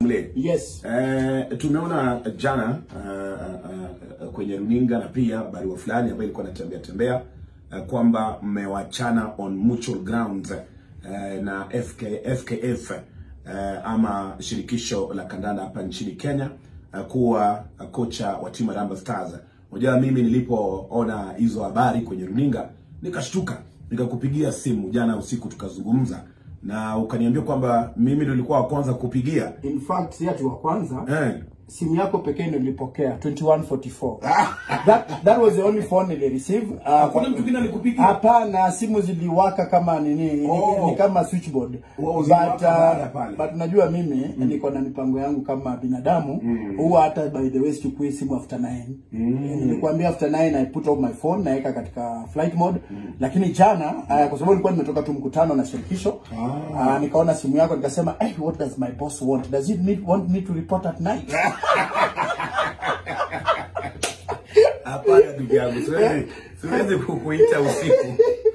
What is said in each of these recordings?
Mle. Yes. Eh, tumeona jana uh, uh, kwenye runinga na pia barua fulani ambayo ilikuwa inatembea tembea uh, kwamba mmewachana on mutual grounds uh, na FK, FKF uh, ama shirikisho la kandanda hapa nchini Kenya uh, kuwa uh, kocha wa timu ya Harambee Stars. Unajua mimi nilipoona hizo habari kwenye runinga nikashtuka, nikakupigia simu jana usiku tukazungumza na ukaniambia kwamba mimi ndio nilikuwa wa kwanza kupigia In fact, si ati wa kwanza. eh. Simu yako pekee ndio nilipokea 2144. that that was the only phone nili receive. Uh, Hakuna mtu mwingine alikupigia? Hapana, simu ziliwaka kama nini, ni- Oh. ni kama switchboard. Oh, but ziliwaka baada uh, pale. but unajua mimi niko na mipango yangu kama binadamu. Huwa hata by the way sichukui simu after 9. Nilikwambia after 9 I put off my phone naweka katika flight mode. Lakini jana uh, kwa sababu nilikuwa nimetoka tu mkutano na shirikisho uh, nikaona simu yako nikasema, hey, what does my boss want? Does he need, want me to report at night? Hapana ndugu yangu, siwezi siwezi kukuita usiku.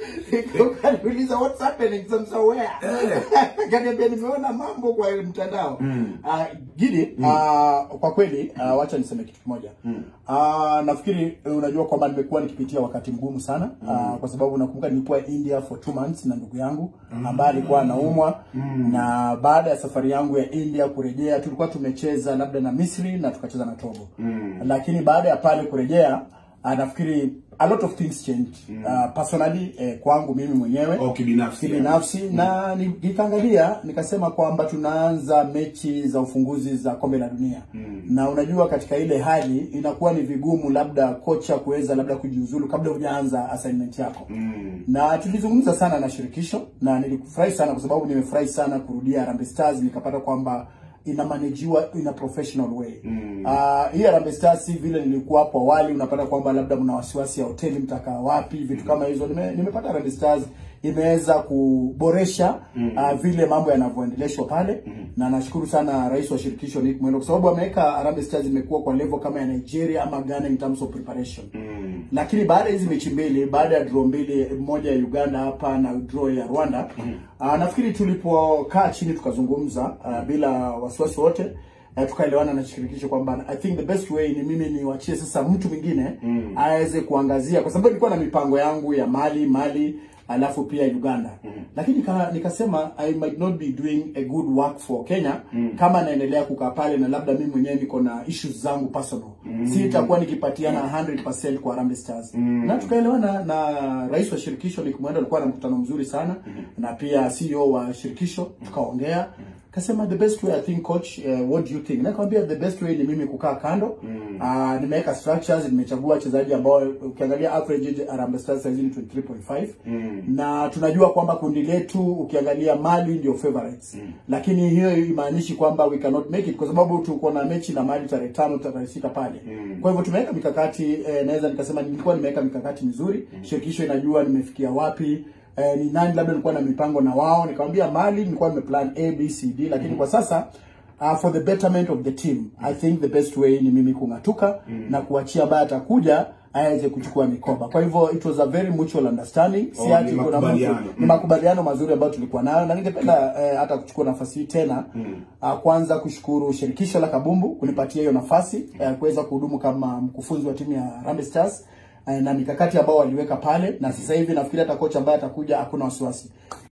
Ukaniuliza what's happening sasa where? Eh. Kaniambia nimeona mambo kwa mtandao. Ah, Gidi, ah, kwa kweli ah, wacha niseme kitu kimoja. Ah, nafikiri eh, unajua kwamba nimekuwa nikipitia wakati mgumu sana ah, kwa sababu nakumbuka nilikuwa India for two months na ndugu yangu ambaye alikuwa anaumwa na baada ya safari yangu ya India kurejea tulikuwa tumecheza labda na Misri na tukacheza na Togo. Lakini baada ya pale kurejea ah, nafikiri a lot of things changed uh, personally eh, kwangu mimi mwenyewe Oh, kibinafsi. kibinafsi na ni- nikaangalia nikasema kwamba tunaanza mechi za ufunguzi za kombe la dunia na unajua katika ile hali inakuwa ni vigumu labda kocha kuweza labda kujiuzulu kabla hujaanza assignment yako na tulizungumza sana na shirikisho na nilifurahi sana kwa sababu nimefurahi sana kurudia Harambee Stars nikapata kwamba inamanejiwa in a professional way. Ah, hii Harambee Stars si vile nilikuwa hapo awali, unapata kwamba labda mna wasiwasi ya hoteli mtakaa wapi, vitu kama hizo. Nime, nimepata Harambee Stars imeweza kuboresha ah, vile mambo yanavyoendeleshwa pale na nashukuru sana rais wa shirikisho Nick Mwendo kwa sababu ameweka Harambee Stars imekuwa kwa level kama ya Nigeria ama Ghana in terms of preparation lakini baada ya hizi mechi mbili, baada ya draw mbili, moja ya Uganda hapa na draw ya Rwanda, uh, nafikiri tulipokaa chini tukazungumza uh, bila wasiwasi wote uh, tukaelewana na shirikisho kwamba I think the best way ni mimi niwachie sasa mtu mwingine aweze kuangazia, kwa sababu nilikuwa na mipango yangu ya Mali Mali alafu pia Uganda lakini nika, nikasema I might not be doing a good work for Kenya kama naendelea kukaa pale na labda mimi mwenyewe niko na issues zangu personal si itakuwa nikipatiana 100% kwa Harambee Stars na tukaelewana na rais wa shirikisho Nick Mwendo alikuwa na mkutano mzuri sana na pia CEO wa shirikisho tukaongea kasema the best way I think coach uh, what do you think nakwambia the best way ni mimi kukaa kando uh, nimeweka structures nimechagua wachezaji ambao ukiangalia average age Harambee Stars saizi ni 23.5 na tunajua kwamba kundi letu ukiangalia Mali ndio favorites lakini hiyo imaanishi kwamba we cannot make it kwa sababu tuko na mechi na Mali tarehe tano tarehe sita pale kwa hivyo tumeweka mikakati eh, naweza nikasema nilikuwa nimeweka mikakati mizuri shirikisho inajua nimefikia wapi eh, ni nani labda nilikuwa na mipango na wao nikamwambia Mali nilikuwa nimeplan A B C D lakini kwa sasa uh, for the betterment of the team I think the best way ni mimi kung'atuka na kuachia ambaye atakuja aweze kuchukua mikoba. Kwa hivyo it was a very mutual understanding. Si Oh, ati ni kuna mtu makubaliano. ni makubaliano mazuri ambayo tulikuwa nayo, na ningependa eh, hata kuchukua nafasi hii tena uh, kwanza kushukuru shirikisho la kabumbu kunipatia hiyo nafasi eh, kuweza kuhudumu kama mkufunzi wa timu ya Harambee Stars eh, na mikakati ambao waliweka pale, na sasa hivi nafikiri hata kocha ambaye atakuja hakuna wasiwasi.